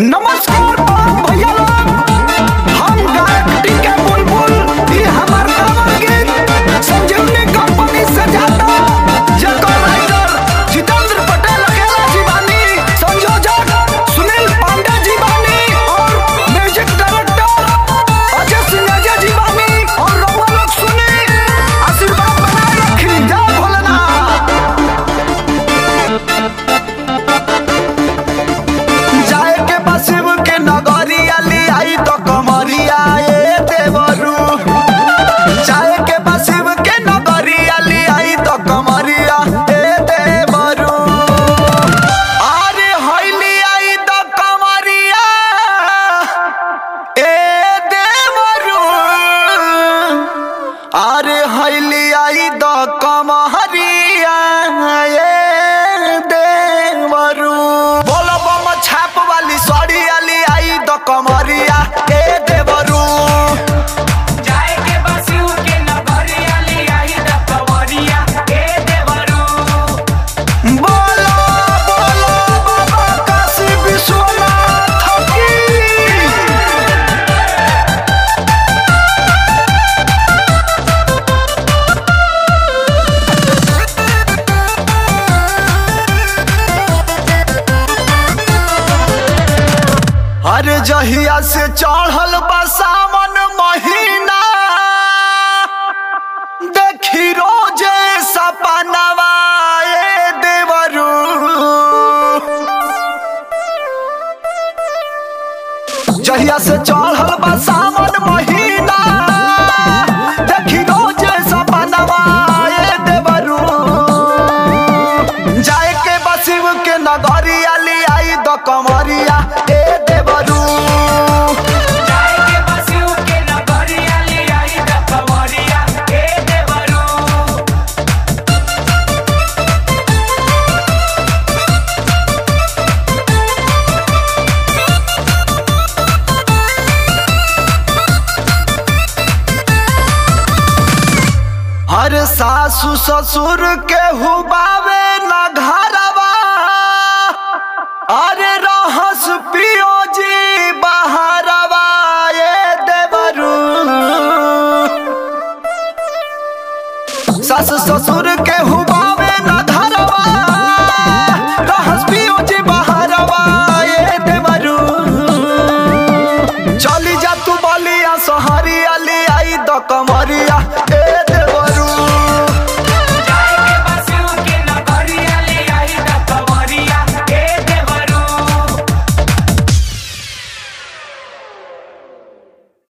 नमस्कार बम भैया लोग हम गायक टीके बुलबुल ई हमर नवा गीत संजीवनी कंपनी से जाता जकर राइटर जितेंद्र पटेल अकेला जी बानी संयोजक सुनील पांडे जी बानी और म्यूजिक डायरेक्टर अजय सिंह जी बानी और रउआ लोग सुनी आशीर्वाद बनाए रखी जय भोलेनाथ जाए के बसिव के नगरिया लियाई तो कमरिया ए देवरू जाए के बसिव के नगरिया लियाई तो कमरिया ए देवरू अरे हइली आई तो कमरिया ए देवरू अरे हइली आई तो कमरिया ए देवरू बोलो बम छाप वाली सड़ी आली आई तो कमरिया ए देवरू जाए के बसिउ के नगरिया ले आई द कवरिया ए देवरू बोलो बोलो बाबा काशी विश्वनाथ की अरे जहिया से चढ़ल बा सावन महीना देखी रोजे सपनवा ए देवरू जहिया से चढ़ल बा सावन महीना देखी रोजे सपनवा ए देवरू जाए के बसिव के नगरिया लियाई द कमरिया ए देवरू जाए के बसिउ के नगरिया ले आई द कवरिया ए देवरू हर सासु ससुर के हुबा